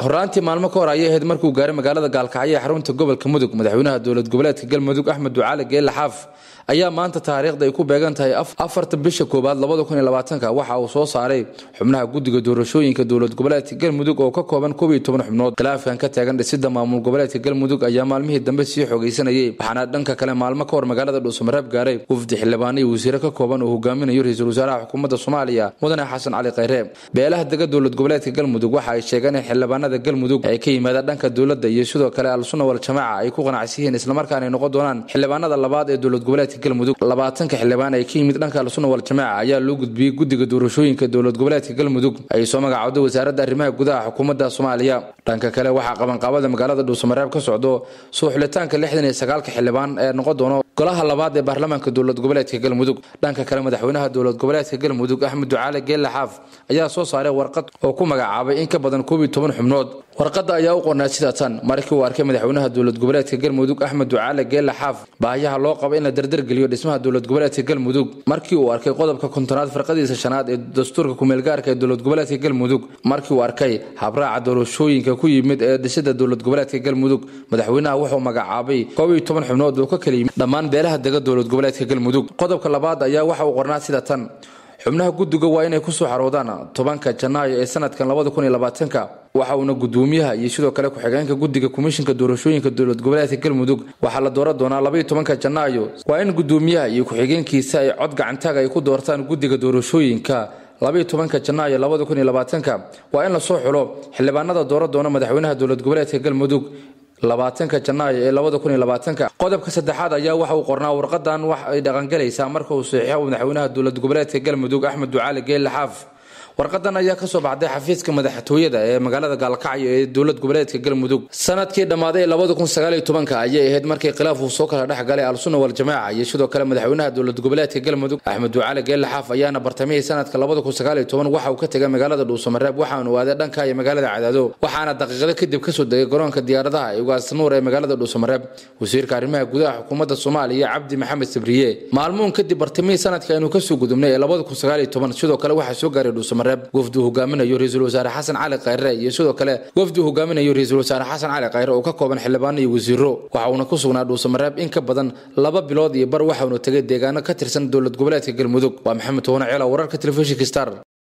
horaantii maalmo ka hor ayay ahayd markuu gaaray magaalada gaalkacyo ee xarunta gobolka mudug madaxweynaha dowlad goboleedka galmudug axmed ducaale geelle xaaf ayaa maanta taariikhda ay ku beegan tahay afarta bisha koowaad labada kun iyo labaatanka waxa uu soo saaray xubnaha guddiga doorashooyinka dowlad goboleedka galmudug oo ka kooban koob iyo toban xubnood khilaafkan ka taagan dhisida maamul goboleedka galmudug ayaa maalmihii dambe sii xogaysanayay waxaana dhanka kale maalmo ka hor magaalada dhuusamareeb gaaray wafdi xildhibaano iyo wasiire ka kooban oo hogaaminayo ra-iisul wasaaraha xukuumadda soomaaliya mudane xasan cali khayre beelaha dega dowlad goboleedka galmudug waxa ay sheegeen in xildhibaanada galmudug ay ka yimaadaan dhanka dowladda iyo sidoo kale al-sunna wal jamaaca ay ku qanacsan yihiin islamarkaana ay noqon doonaan xildhibaanada labaad ee dowlad goboleedka galmudug labaatanka xildhibaan ay ka yimid dhanka al-sunna wal jamaaca ayaa loo gudbiyey guddiga doorashooyinka dowlad goboleedka galmudug ay soo magacowday wasaaradda arrimaha gudaha xukuumadda soomaaliya dhanka kale waxaa qabanqaabada magaalada dhuusamareeb ka socdo soo xulitaanka lixdan iyo sagaalka xildhibaan ee noqon doono golaha labaad ee baarlamaanka dowlad goboleedka galmudug dhanka kale madaxweynaha dowlad goboleedka galmudug axmed ducaale geelle xaaf ayaa soo saaray warqad oo ku magacaabay in ka badan koob iyo toban xubnood warqadda ayaa u qornaa sida tan markii uu arkay madaxweynaha dowlad goboleedka galmudug axmed ducaale geelle xaaf baahiyaha loo qabo in la dardargeliyo dhismaha dowlad goboleedka galmudug markii uu arkay qodobka kontonaad farqadiisa shanaad ee dastuurka kumeelgaarka ee dowlad goboleedka galmudug markii uu arkay habraaca doorashooyinka ku yimid ee dhisida dowlad goboleedka galmudug madaxweynaha wuxuu magacaabay koob iyo toban xubnood oo ka kala yimid dhammaan beelaha dega dowlad goboleedka galmudug qodobka labaad ayaa waxa uu qornaa sida tan xubnaha guddiga waa inay kusoo xaroodaan tobanka janaayo ee sanadkan labada kun iyo labaatanka waxa uuna gudoomiyaha iyo sidoo kale ku-xigeenka guddiga komishinka doorashooyinka dowlad goboleedka galmudug waxaa la dooran doonaa labaiyo tobanka janaayo waa in gudoomiyaha iyo ku-xigeenkiisa ay cod gacantaag ay ku doortaan guddiga doorashooyinka labaiyo tobanka janaayo labada kun iyo labaatanka waa in lasoo xulo xildhibaanada dooran doona madaxweynaha dowlad goboleedka galmudug labaatanka janaayo ee labada kun iyo labaatanka qodobka saddexaad ayaa waxa uu qornaa warqadan wax ay dhaqangalaysaa marka uu saxiixo madaxweynaha dowlad goboleedka galmudug axmed ducaali geelle xaaf warqadan ayaa kasoo baxday xafiiska madaxtooyada ee magaalada gaalkacyo ee dowlad goboleedka galmudug sanadkii dhammaaday labada kun sagaal iyo tobanka ayay ahayd markii khilaaf uu soo kala dhex galay al-sunna wal jamaaca iyo sidoo kale madaxweynaha dowlad goboleedka galmudug axmed ducaali geelle xaaf ayaana bartamihii sanadka labada kun sagaal iyo toban waxa uu ka tegay magaalada dhuusamareeb waxaanu aaday dhanka iyo magaalada cadaado waxaana daqiiqado kadib kasoo degay garoonka diyaaradaha ee ugaasnuur ee magaalada dhuusamareeb wasiirka arrimaha gudaha xukuumadda soomaaliya cabdi maxamed sabriye maalmuun kadib bartamihii sanadka aynu kasoo gudubnay ee labada kun sagaal iyo toban sidoo kale waxaa soo gaaray dhuusamareeb wafdi uu hogaaminayo ra-iisul wasaare xasan cali khayre iyo sidoo kale wafdi uu hogaaminayo ra-iisul wasaare xasan cali khayre oo ka kooban xildhibaano iyo wasiiro waxa uuna ku sugnaa dhuusamareeb in ka badan laba bilood iyo bar waxauna tegay deegaano ka tirsan dowlad goboleedka galmudug waa maxamed toone ceela wararka telefishinka star